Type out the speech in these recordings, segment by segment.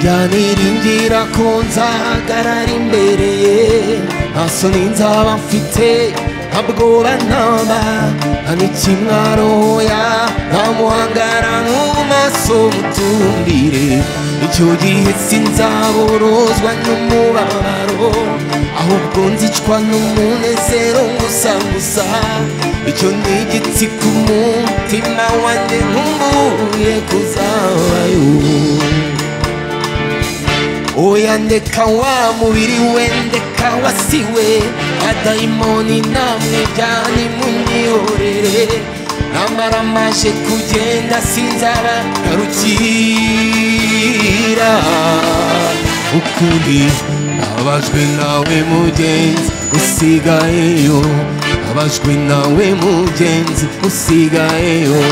yaniringira ko nzahagarara imbere ye nta soni nzaba mfite nta bwoba ntaba ntamikimwaroya ntamuhangara mu maso mutumbire icyo gihe sinzaborozwa n'umubabaro ahubwo nzicwa n'umunezero gusa gusa icyo ni igiti ku mutima wanjye nkumbuye kuzabayo oya ndeka wa mubiri we ndeka wasiwe adayimoni namwe byani mumyiyorere namara maje kugenda sinzara garukira ukuri abajwe nawe mugenzi usigayeyo abajwe nawe mugenzi usigayeyo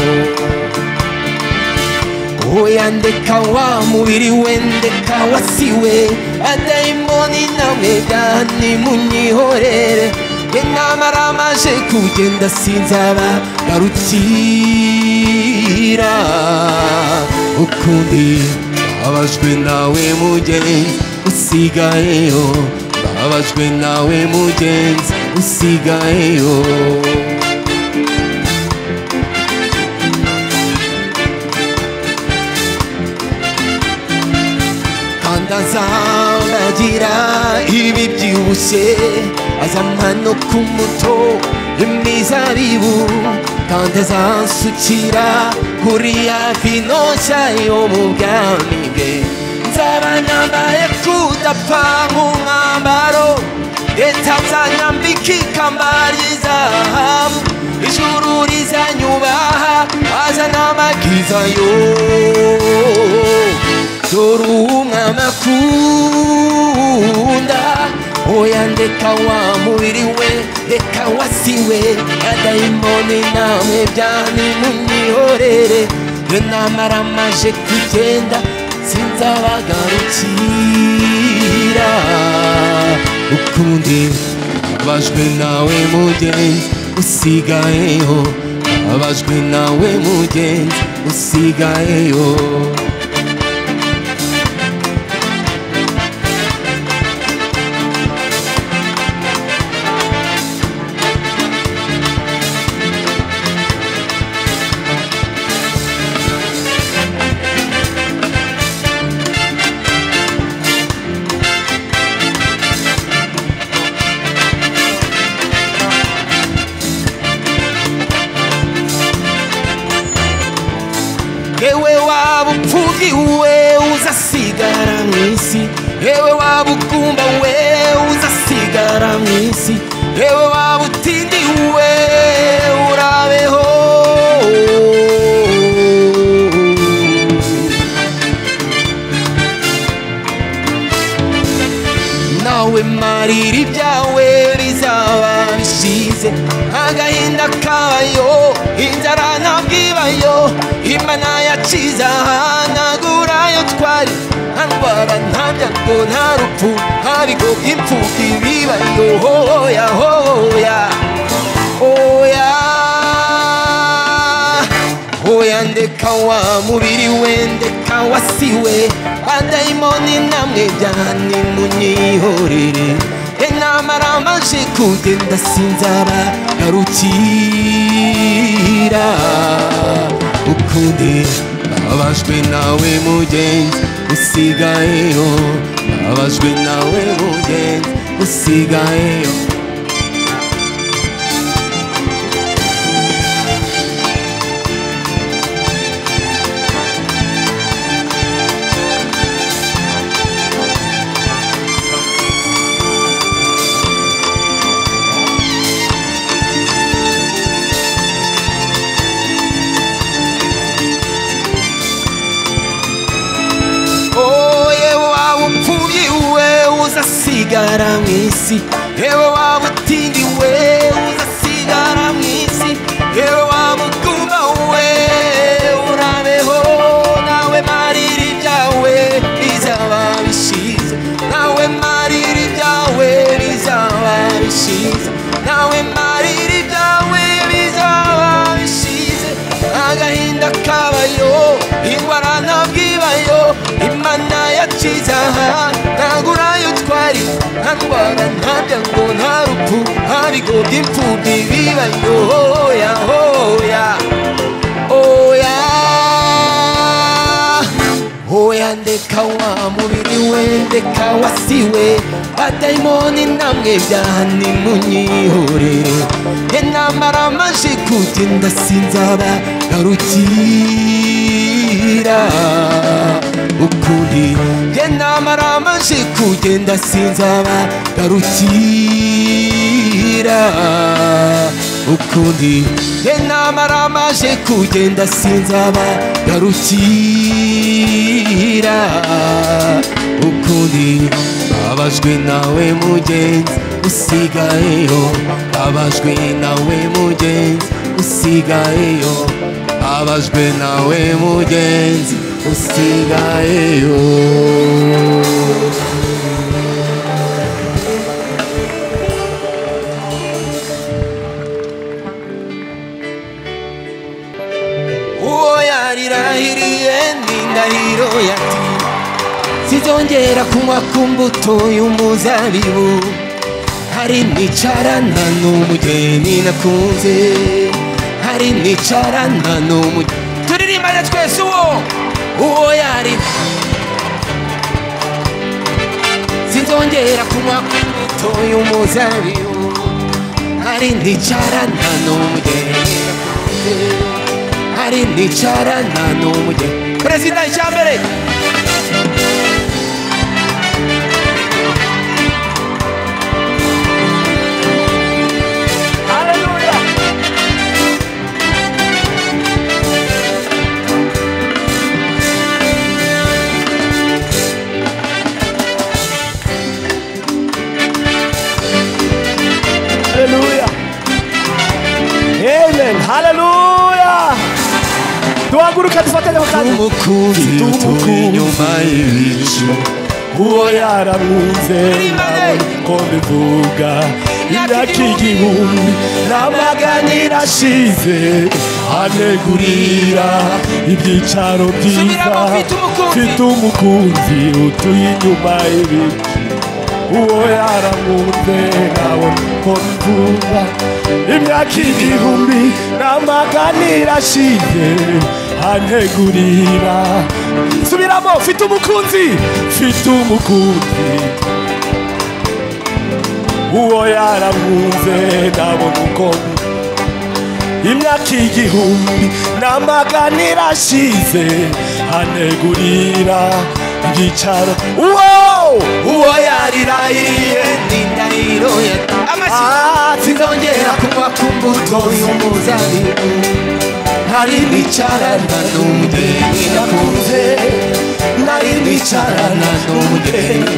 oya ndeka wa mubiri we ndeka wasiwe adayimoni nawe dani munyihorere ye namara maje kugenda sinzaba garukira ukundi babajwe nawe mugenzi usigayeyo babajwe nawe mugenzi usigayeyo azanagira ibi byibushye azampa no ku muto imizabibu kandi azansukira kuri ya vino yo mu bwami bwe nzaba nambaye kudapfa nk'umwambaro leta nzanyambika ikamba ry'izahabu ijuru rizanyubaha azana amakiza yo dore umwana akunda oya ndeka wa mubiri we reka wasiwe adayimoni namwe byani munyihorere yo namara maje kugenda sinzabagarukira ukundi abajwe nawe mugenzi usigayeho abajwe nawe mugenzi usigayeho yewe waba upfubyi we uzasigara mu isi yewe waba ukumba we uzasigara mu isi yewe waba utindi we urabeho nawe marira ibyawe bizaba bishize agahinda kayo inzara ntabwo ibayo imana yaciza hanagura yo twari nta ndwara nta byago nta rupfu nta bigo by'imfubyi bibayo hoya hoya hoya oya ndeka wa mubiri we ndeka wasiwe adayimoni namwe byane munyihorere inamara maje kugenda sinzaba garukira ukundi babajwe nawe mugenzi usigayeyo babajwe nawe mugenzi usigayeyo oye waba upfubyi we uzasigara mu isi yewe waba utindi we uzasigara mu isi yewe waba uguma we urabeho nawe marira ibyawe bizaba bishize nawe marira ibyawe bizaba bishize nawe marira ibyawe bizaba bishize agahinda kabayo ingwara ntabwo ibayo imana yacu ikizaha ntagurayo twari nta ndwara nta byango nta rupfu nta bigo by'imfubyi bibayo hoya hoya oya oya ndeka wa mubiri we ndeka wasiwe badayimoni namwe byaha nimunyihorere intambara amaje kugenda sinzaba ngarukira ukuri intambara amaje kugenda sinzaba ngarukira ukundi intambara amaje kugenda sinzaba ngarukira ukundi abajwe nawe mugenzi usigayeyo abajwe nawe mugenzi usigayeyo abajwe nawe mugenzi usigayeyo uwo yarirahiriye ni indahiro yati sizongera kunywa ku mbuto y'umuzabibu hari nicarana n'umugeni nakunze hari nicarana n'umugeni turirimbane twese uwo uwo yari sinzongera kunywa ku mbuto y'umuzabibu hari nicarana n'umugeni nakunze hari nicarana n'umugeni perezida icyambere Halleluja. Amen. Halleluja. tuhaguruke dufatanye mu kanzu umukubi utuye inyuma y'ibicu uwo yaramwunze Turimbane. ko bivuga imyaka igihumbi n'amaganira ashize anegurira ibyicaro byiza Subiramo, mfite umukunzi. mfite umukunzi utuye inyuma y'ibicu uwo yaramwunze nawe ko bivuga imyaka igihumbi n'amaganira ashize anegurira subiramo mfite umukunzi mfite umukunzi uwo yaramwunze ndabona uko imyaka igihumbi n'amagana irashize anegurira ibyicaro uwo uwo yarirahiriye ni indahiro ya Ah, sinzongera kunywa ku mbuto y'umuzabibu nari nicarana n'umugeni nakunze nari nicarana n'umugeni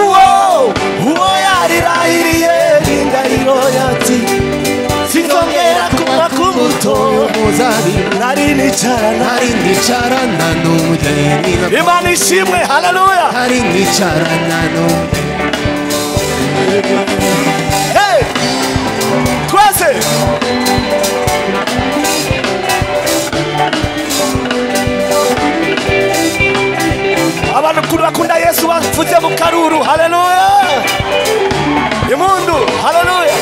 uwo uwo yarirahiriye ni indahiro yati sinzongera kunywa ku mbuto y'umuzabibu nari nicarana nari nicarana n'umugeni nakunze imana ishimwe haleluya hari nicarana n'umugeni Hey! twese abantu kuri bakunda yesu bavutse mu karuru haleluya imundu haleluya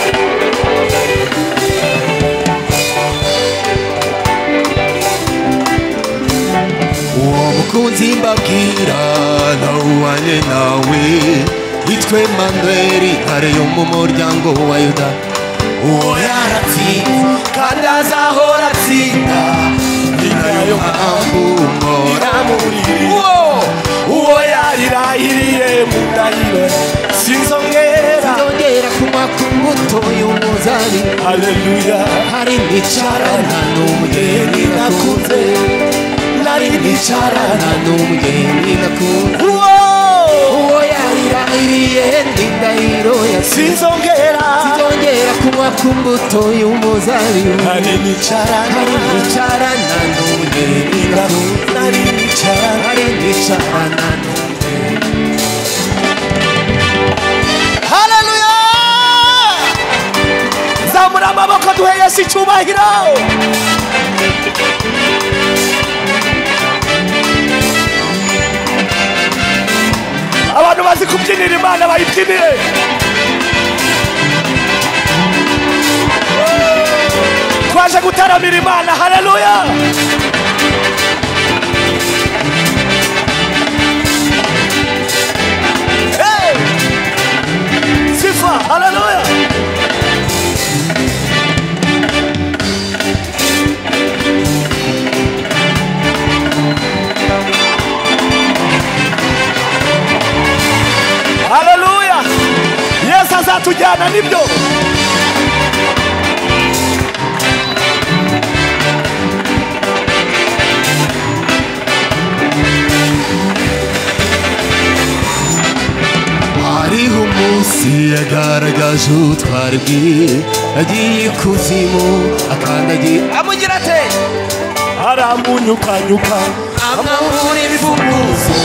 uwo mukunzi mbabwira nawubanye nawe yitwe manweri ntare yo mu muryango wa yuda uwo yaratsinze kandi azahora atsinda ni nayo mpamvu mpora muri uwo uwo yarirahiriye mu ndahiro sinzongera zongera kunywa ku mbuto y'umuzabibu haleluya hari nicarana n'umugeni nakunze nari nicarana n'umugeni nakunze uwo uwo yarirahiriye ndi ndahiro yasize sinzongera zongera kunywa ku mbuto y'umuzabibu nari nicarana hari nicarana n'umugeni nakunze nari nicarana hari nicarana n'umugeni haleluya zamura amaboko duhe yesu icyubahiro ababyinira imana bayibyinire twaje gutaramira imana hareruya sifa hareruya hareruya yesu azatujyana nibyo hariho umunsi yagaragaje ubutwari bwe agiye ikuzimu akandagiye amugira ate aramunyukanyuka amahura ibivuguzo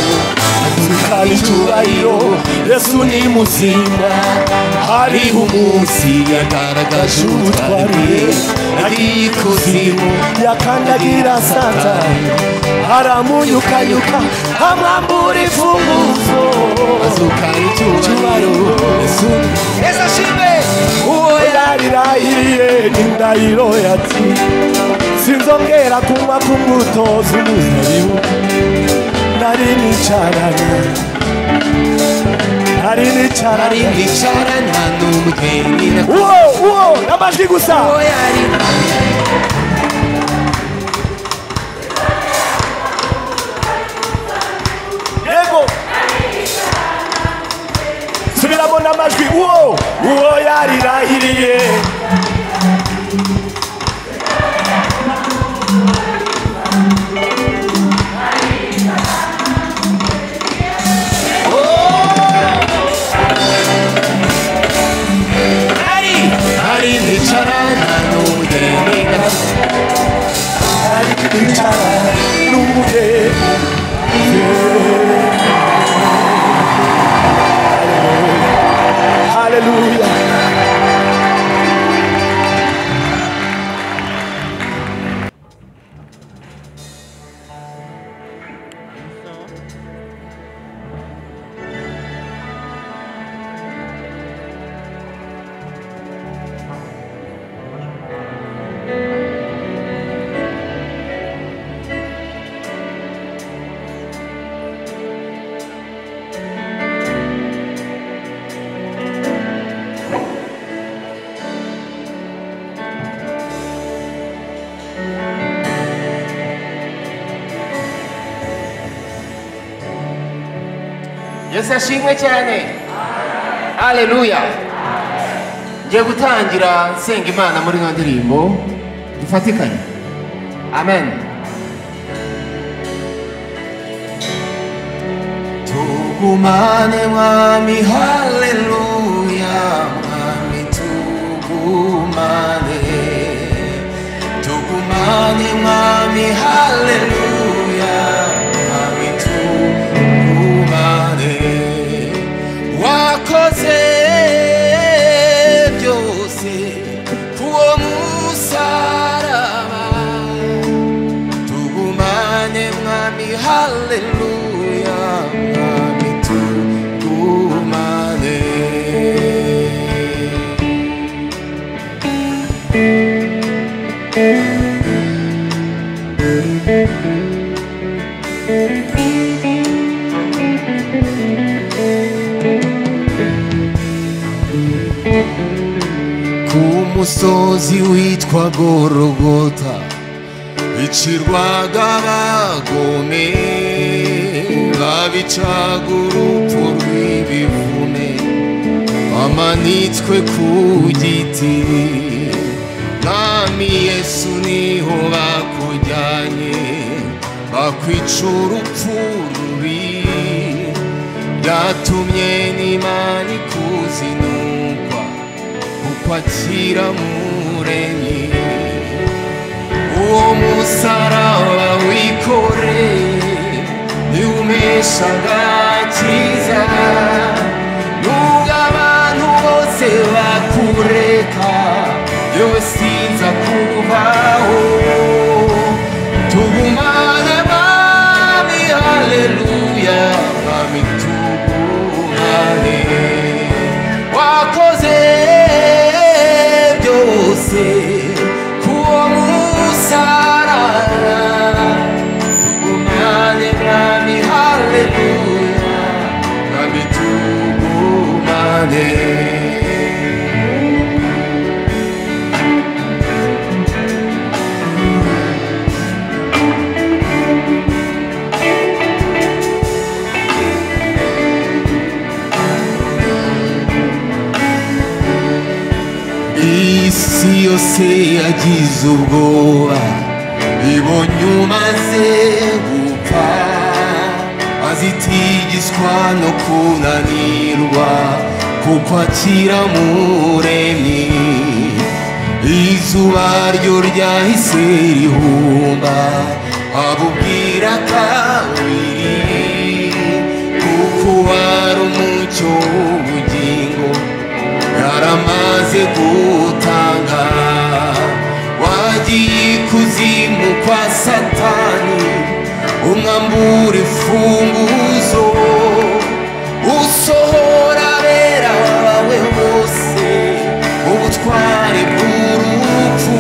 kandi icyubahiro yesu ni muzima hariho umunsi yagaragaje ubutwari bwe agiye ikuzimu yakandagira satani aramunyukanyuka amwambura imfunguzo azukana icyubahiro yesu yesu ashimwe uwo yarirahiriye indahiro yati sinzongera kunywa ku mbuto z'umuzabibu nari nicaranye nari ari nicaranye mwicara nta n'umugeni na uwo uwo n'amajwi gusa uwo yari yego subiramo n'amajwi uwo uwo yarirahiriye ari ari mwicara nta n'umugeni na aricara n'umuhe haleluya yesu ashimwe cyane haleluya ngiye gutangira nsenga imana muri ino ndirimbo dufatikanye amen tugumane mwami haleluya mwami tugumane tugumane mwami haleluya mwami tugumane wakoze byose kuwo musaraba tugumane mwami haleluya mwami tugumane ku musozi witwa gorogota bicirwaga abagome babicaga urupfu rw'ibivune bamanitswe ku giti mwami yesu niho bakujyanye bakwica urupfu rubi byatumye n'imana ikuzinukwa kuko akira muremyi uwo musaraba wikoreye ntiwumeshaga cyiza nubwo abantu bose bakureka yewe sinza kubaho tugumane mami haleluya mami tugumane wese yagize ubwoba ibonye umaze gupfa azitigizwa no kunanirwa kuko akira muremyi izuba ryo ryahise rihumba abubwira kabiri kuko wari umucyo w'ubugingo yaramaze gutanga wagiye ikuzimu kwa satani umwambura imfunguzo usohora abera bawe bose ubutware bw'urupfu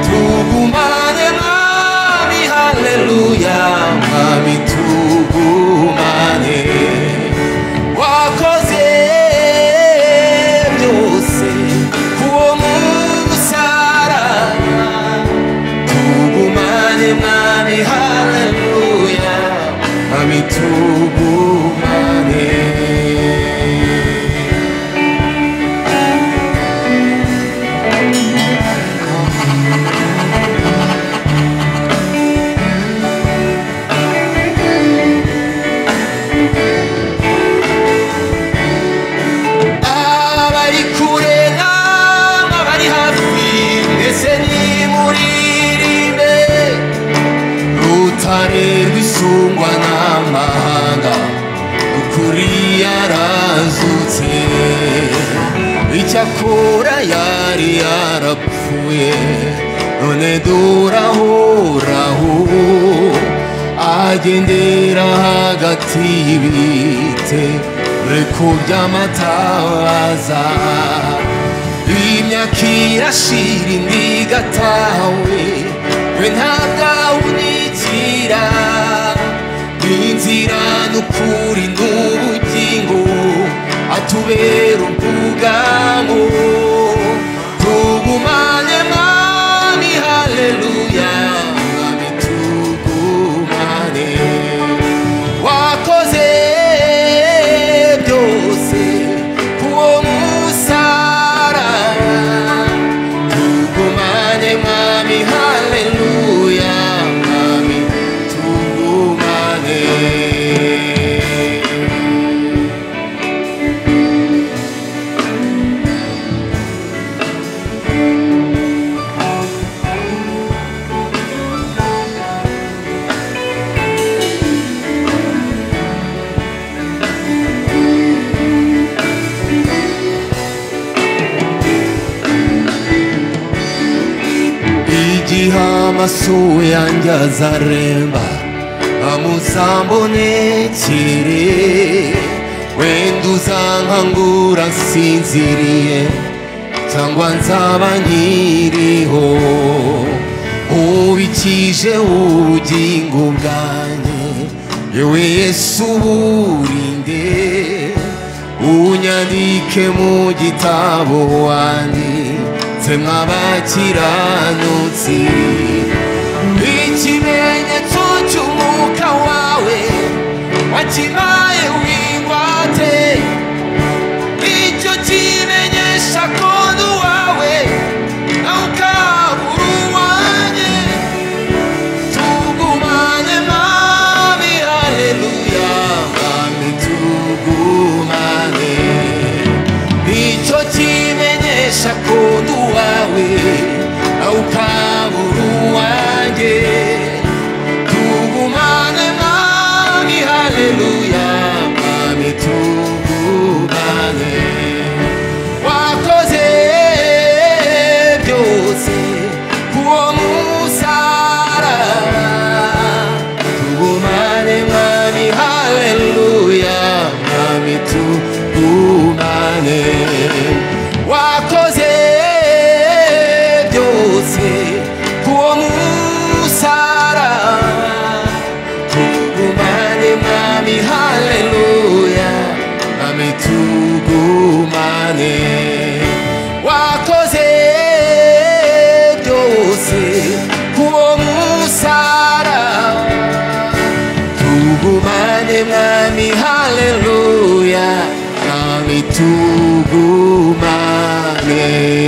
tugumane mwami haleluya mwami tugumane wakoze byose kuwo musara tugumane mwami haleluya mwami tugumane abari kure n'abari hafi mbese nimuririmbe rutare rwisungwa n'amahanga ukuri yarazutse icyakora yari yarapfuye none durahoraho agendera hagati y'ibite reko by'amatabaza imyaka irashira indi igatawe we ntabwawunikira inzira n'ukuri n'ubugingo atubera ubwugamo tugumane mwami haleluya mwami tugumane wakoze byose kuwo musara tugumane mwami haleluya mwami tugumane igihe amaso yanjye azaremba amuzambonekere wenda uzankangura nsinziriye cyangwa nzaba nkiriho ubikije ubugingo bwanjye yewe yesu burinde unyandike mu gitabo wanjye twe mw'abakiranutsi ikimenyetso cy'umwuka wawe wakimaye wingwate icyo kimenyesha kontu wawe nawe ukabura uwanjye tugumane mwami haleluya mwami tugumane icyo kimenyesha kundu wawe nawe ukabura uwanjye tugumane mwami haleluya mwami tugumane wakoze byose kuwo musaraba tugumane mwami haleluya mwami tugumane wakoze byose kuwo musaraba tugumane mwami haleluya mwami tugumane wakoze byose kuwo musaraba tugumane mwami haleluya mwami tugumane